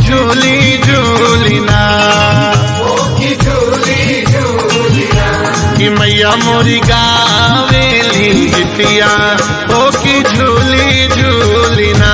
झूली झूलिना कि मैया मोरी गावेली जितिया ओ की झूली झूलिना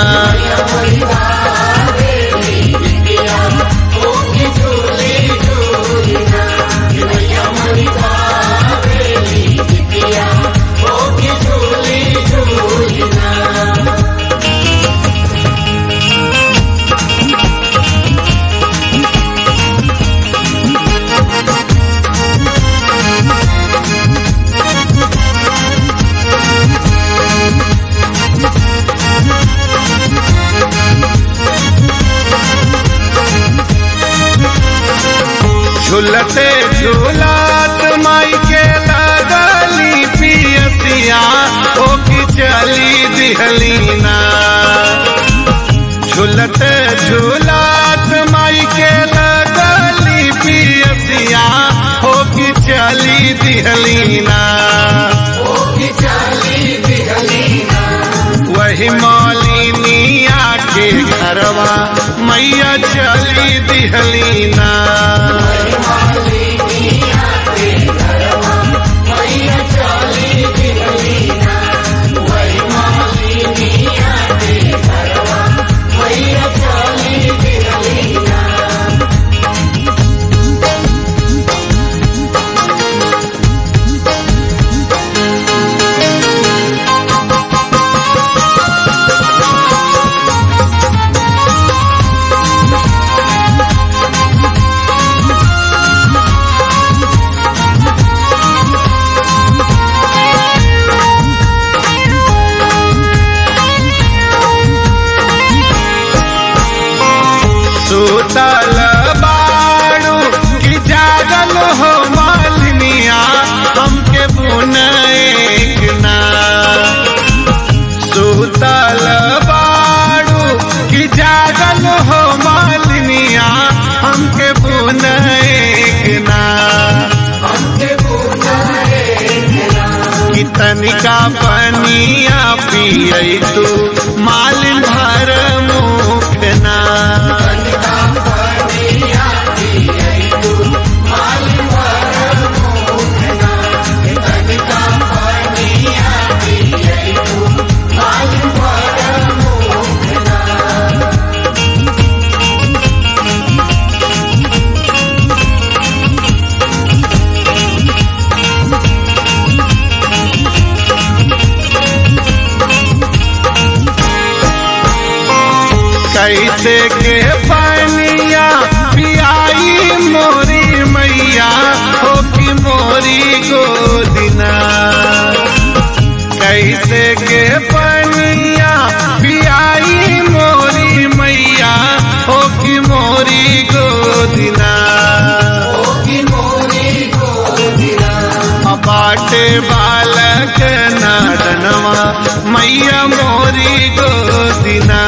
झूलते झूलात माई के लगली पियसिया ओ की चली दिहलीना झूलते झूलात माई के लगली पियसिया ओ की चली दिहलीना वही मौलिनिया के घरवा मैया चली दिहलीना सुतल बाड़ू कि जागल हो मालिनिया हमके बुनैक ना सुतल बाड़ू कि जागल हो मालिनिया हमके बुनैक ना कि तनिका पनिया पियई तू मालिन भर मुख ना कैसे के पनिया पियाई मोरी मैया हो कि मोरी गोदिना कैसे के पनिया पियाई मोरी मैया हो कि मोरी गोदिना बाटे बालक नादनवा मैया मोरी गोदिना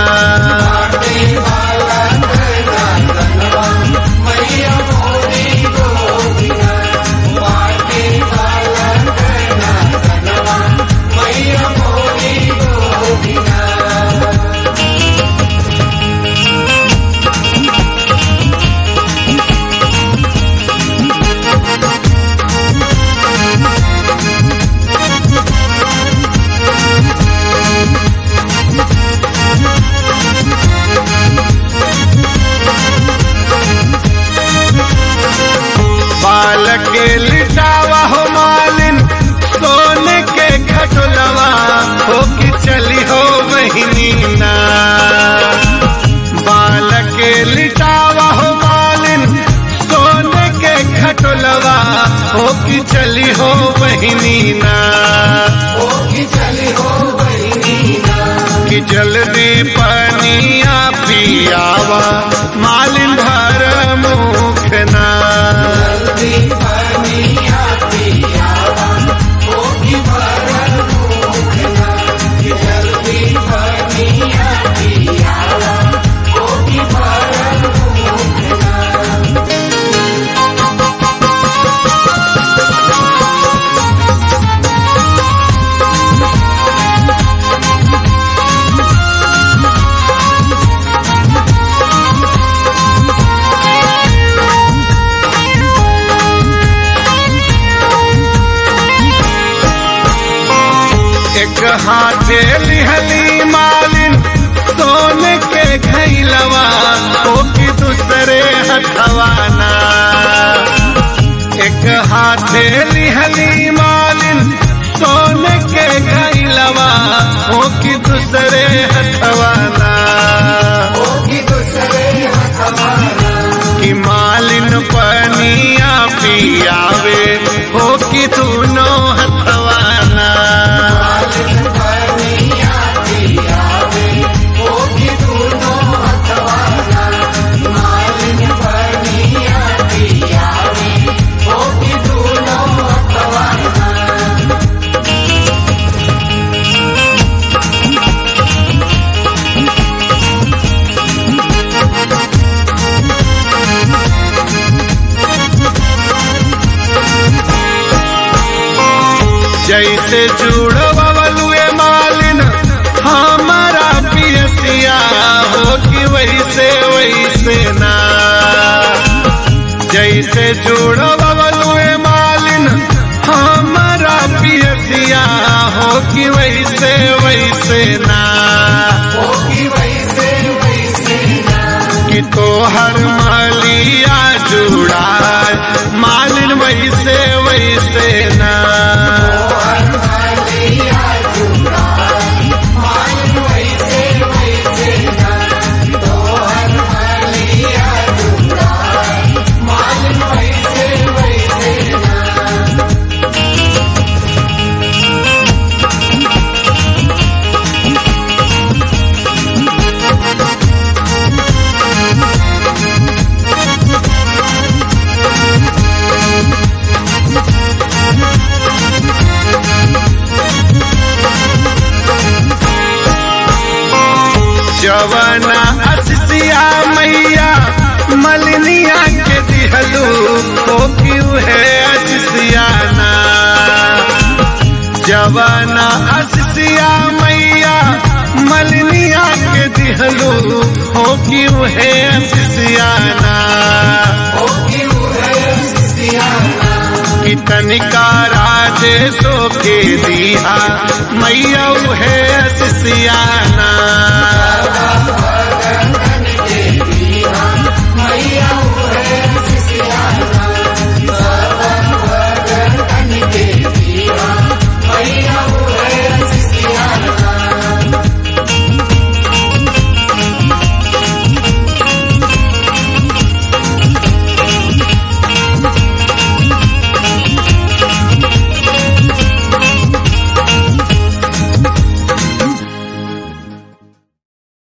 बालक लिटावा हो मालिन सोने के खटोलवा हो कि चली हो बहिनी ना बालक लिटावा हो मालिन सोने के खटोलवा हो कि चली हो बहिनी ना कि जल्दी पनिया पियावा मालिन भर मुख ना हाथे लिहली मालिन सोने के खैलवा ओ की दूसरे हथवाना एक हाथे लिहली मालिन सोने के खैलवा ओ की दूसरे हथवाना कि मालिन पनिया पियावे हो कि दोनों हथवाना जैसे जुड़वलुए मालिन हमारा पियसिया हो कि वैसे वैसे ना जैसे जुड़वलुए मालिन हमारा पियसिया हो कि वैसे वैसे ना कि तो हर मालिया जुड़ा मालिन वैसे वैसे ना जवना असिया मैया मलिनिया के दिहलू हो क्यों है असियाना जवना असिया मैया मलिनिया के दिहलू हो क्यों है असियाना कि तनिका राजे सो के दिया मैया है असियाना